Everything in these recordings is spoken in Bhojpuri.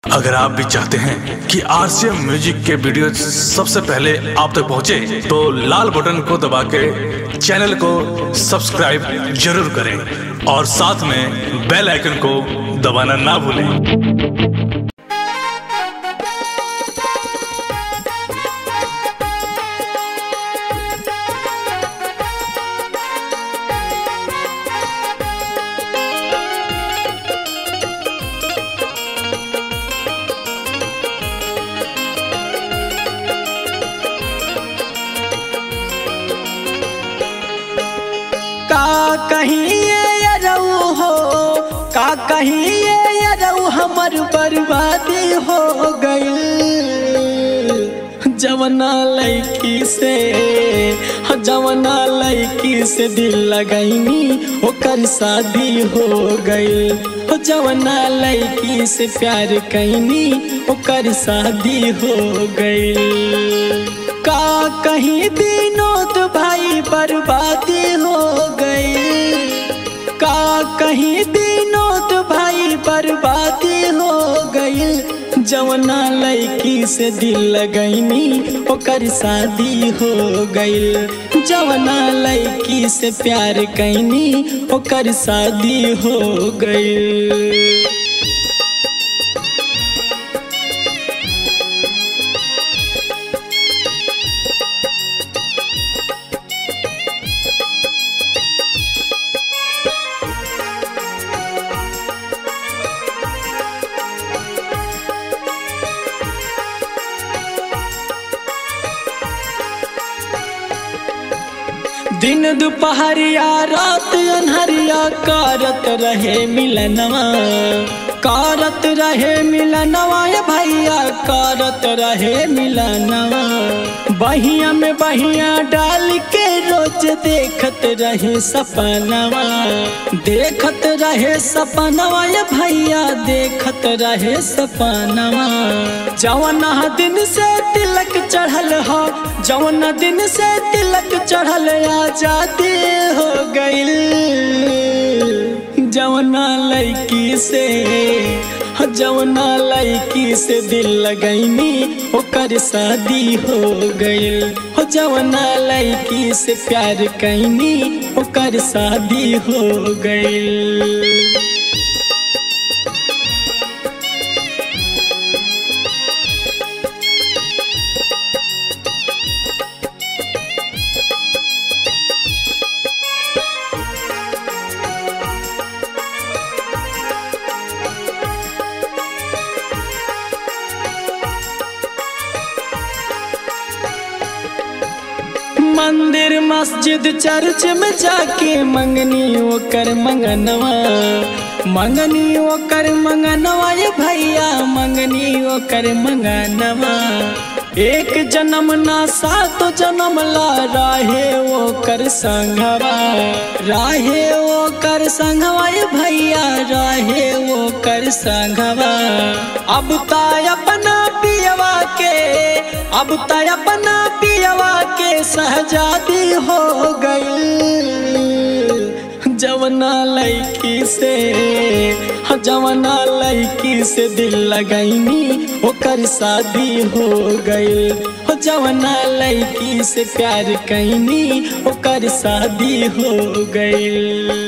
अगर आप भी चाहते हैं कि आरसीएम म्यूजिक के वीडियो सबसे पहले आप तक पहुंचे, तो लाल बटन को दबा के चैनल को सब्सक्राइब जरूर करें और साथ में बेल आइकन को दबाना ना भूलें का कहीं ये अरऊ हो का कहीं ये अरऊ हमर बर्बादी हो गई जवना लड़की से जवना लड़की से दिल लगैनी ओकर शादी हो गई हो जवना लड़की से प्यार कैनी ओकर शादी हो गई का कहीं दिनों तो भाई बर्बादी हो गई का कहीं दिनों तो भाई बर्बादी हो गई जवना लड़की से दिल लगैनी ओकर शादी हो गई जवना लड़की से प्यार कैनी ओकर शादी हो गई दिन दोपहरिया रात अनहरिया कारत रहे मिलनवा कारत रहे मिलनवा ये भैया कारत रहे मिलनवा बहिया में बहिया डाल के रोज देखत रहे सपनवा देखत रहे सपनवा ये भैया देखत रहे सपनवा जवना दिन से तिलक चढ़ल हो जवना दिन से तिलक चढ़ल आजादी हो गईल जवना लड़की से जवना लड़की से दिल लगैनी ओकर शादी हो गईल हो जवना लड़की से प्यार कैनी ओकर शादी हो गईल मंदिर मस्जिद चर्च में जाके मंगनी ओकर मंगनवा मंगनी ओकर मंगनवा ये भैया मंगनी ओकर मंगनवा एक जन्म ना सात जन्म ला राहे ओकर संघवा राहे ओकर संघवा ये भैया राहे ओकर संघवा अब ताय अपना पियवा के अब तय अपना पियवा के सहजादी हो गई जवना लड़की से जवना लड़की से दिल लगैनी ओकर शादी हो गई हो जवना लड़की से प्यार कैनी ओकर शादी हो गई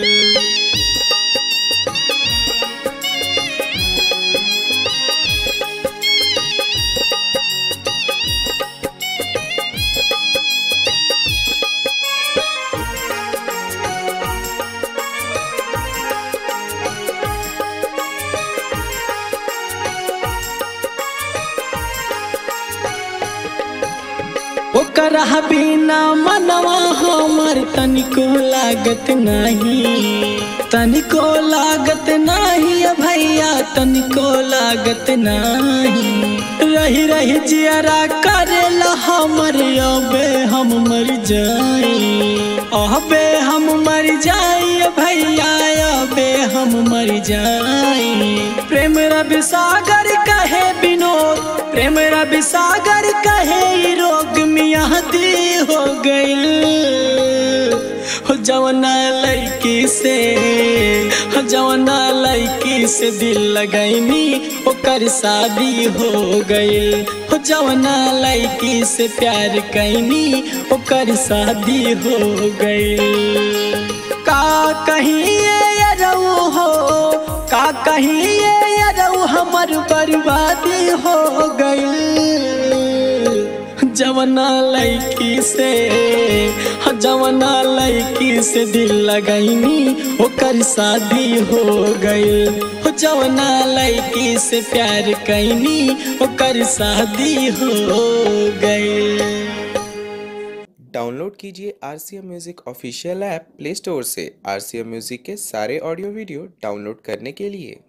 ओकर बिना मनवा हमर तनिको लागत नहीं तनिको लागत नहीं भैया तनिको लागत नहीं रही रही जियरा करेला हमर अबे हम मर जाई अबे हम मर जाई भैया अबे हम मर जाई प्रेम रवि सागर कहे विनोद प्रेम रवि सागर कहे ई रोग मियाँ दी हो गई हो जवना लड़की से जवना लड़की से दिल लगैनी ओकर शादी हो गइल हो जवना लड़की से प्यार कैनी ओकर शादी हो गइल का कहिए अरऊ हो का कहिए अरऊ हमर बर्बादी हो गइल जवना लड़की से जवना लड़की से दिल लगैनी ओकर शादी हो गइल हो जवना लड़की से प्यार कैनी ओकर शादी हो गइल डाउनलोड कीजिए R C M music official app Play Store से आर सी एम म्यूज़िक के सारे ऑडियो वीडियो डाउनलोड करने के लिए